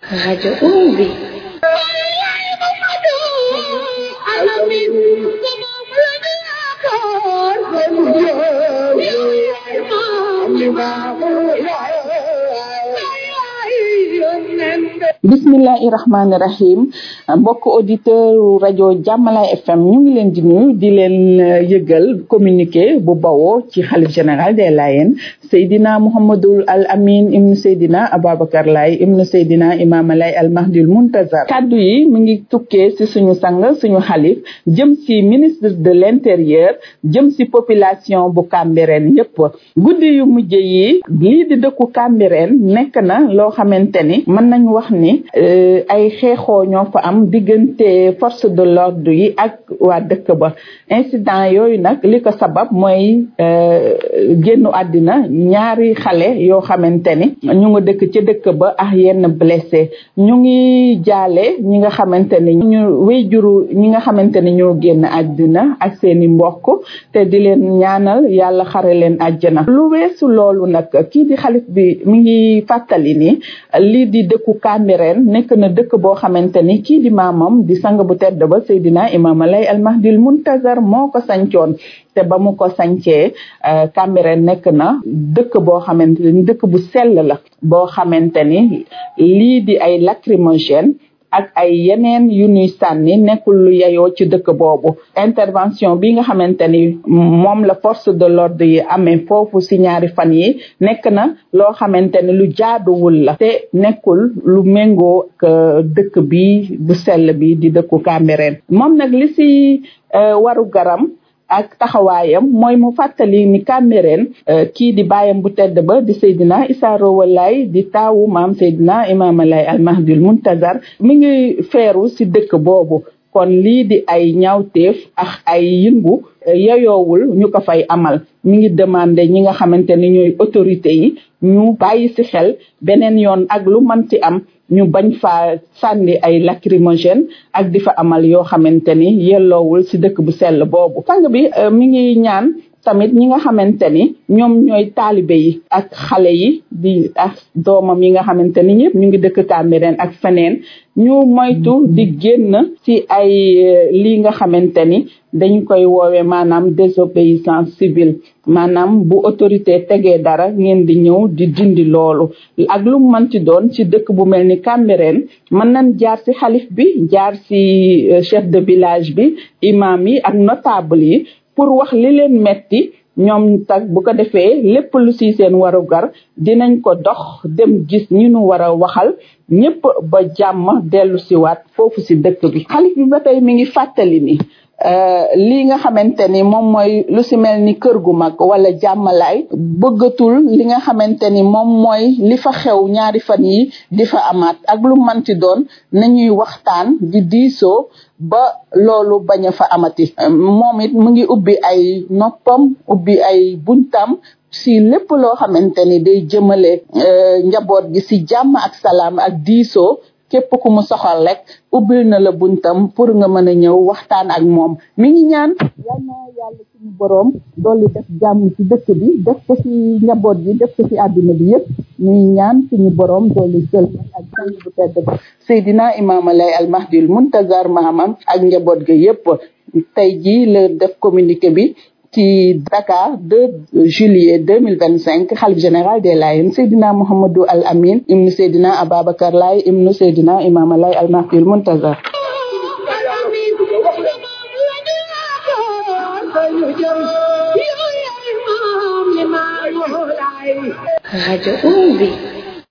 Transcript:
rajo Umbi. bismillahi rahmaani rahim mbokk auditeur rajo Jàmmalaay FM ñu ngi leen di nuyu di leen yëgal communiqué bu bawoo ci xalif général des Layènes Seydina Mouhamadul al Amin ibnu Seydina Ababacar Laye ibnu Seydina Imam Laye al Mahdil Muntazar kaddu yi mi ngi tukkee ci suñu sang suñu xalif jëm ci ministre de l'intérieur jëm ci population bu Cambérène yépp guddi yu mujj yi lii di dëkku Cambérène nekk na loo xamante ni mën nañ wax ni ay xeexoo ñoo fa am diggante force de l'ordre yi ak waa dëkk ba incident yooyu nag li ko sabab mooy génnu àddina ñaari xale yoo xamante ni ñu nga dëkk ca dëkk ba ak yenn blessé ñu ngi jaale ñi nga xamante ni ñu wéyjuru ñi nga xamante ni ñoo génn àddina ak seeni mbokk te di leen ñaanal yàlla xare leen àjjana lu weesu loolu nag kii di xalif bi mi ngi fàttali ni lii di dëkku Cambérène nekk na dëkk boo xamante ni kii di maamam di sang bu tedd ba Seydina Imam Laye al Mahdil Muntazar moo ko sancoon te ba mu ko sancee Cambérène nekk na dëkk boo xamante ni dëkk bu sell la boo xamante ni lii di ay lacrymogène ak ay yeneen yu ñuy sànni nekkul lu yeyoo ci dëkk boobu intervention bi nga xamante ni moom la force de l'ordre yi amee foofu ci ñaari fan yi nekk na loo xamante ni lu jaaduwul la te nekkul lu méngoo ak dëkk bi bu sell bi di dëkku Cambérène moom nag li ci waru garam ak taxawaayam mooy mu fàttali ni Cambérène kii di baayam bu tedd ba di Seydina Issa Rohou Laye di taawu maam Seydina Imam Laye al Mahdil Muntazar mi ngi feeru ci dëkk boobu kon lii di ay ñaawteef ak ay yëngu yeyoowul ñu ko fay amal mi ngi demandé ñi nga xamante ni ñooy autorité yi ñu bàyyi ci xel beneen yoon ak lu manti am ñu bañ fa sànni ay lacrymogène ak di fa amal yoo xamante ni yelloowul ci dëkk bu sell boobu sang bi mi ngi ñaan tamit ñi nga xamante ni ñoom ñooy taalibe yi ak xale yi di ak doomam yi nga xamante ni ñëpp ñu ngi dëkk Cambérène ak feneen ñu moytu di génn ci ay lii nga xamante ni dañ koy woowe maanaam désobéissance civile maanaam bu autorité tegee dara ngeen di ñëw di dindi loolu ak lu mu mënti doon ci dëkk bu mel ni Cambérène mën nañ jaar ci xalif bi jaar ci chef de village bi imam yi ak notable yi pour wax li leen metti ñoom tag bu ko defee lépp lu ci seen warugar dinañ ko dox dem gis ñu nu war a waxal ñépp ba jàmm dellu si waat foofu ci dëkk bi xalif bi ba tey mi ngi fàttali ni lii nga xamante ni moom mooy lu ci mel ni kër gu mag wala jàmmalaay bëggatul li nga xamante ni moom mooy li fa xew ñaari fan yi di fa amaat ak lu manti doon nañuy waxtaan di diisoo ba loolu bañ a fa amati moom it mu ngi ubbi ay noppam ubbi ay buntam si lépp loo xamante ni day jëmale njaboot gi si jàmm ak salaam ak diisoo képp ku mu soxal rek ubbil na la buntam pour nga mën a ñëw waxtaan ak moom mi ngi ñaan yal na yàlla suñu boroom dolli def jàmm ci dëkk bi def ko ci njaboot gi def ko ci àdduna bi yëpp ñuy ñaan suñu boroom dolli jël ak sang bu tedd ba Seydina Imam Laye al Mahdil Muntazar maamam ak njaboot ga yëpp tey jii la def communiqué bi ci Dakar 2 juillet 2025 xalif général des Layènes Seydina Mouhamadou Al Amin ibnu Seydina Ababacar Laye ibnu Seydina Imam Laye Al Mahdil Muntazar rajo Umbi.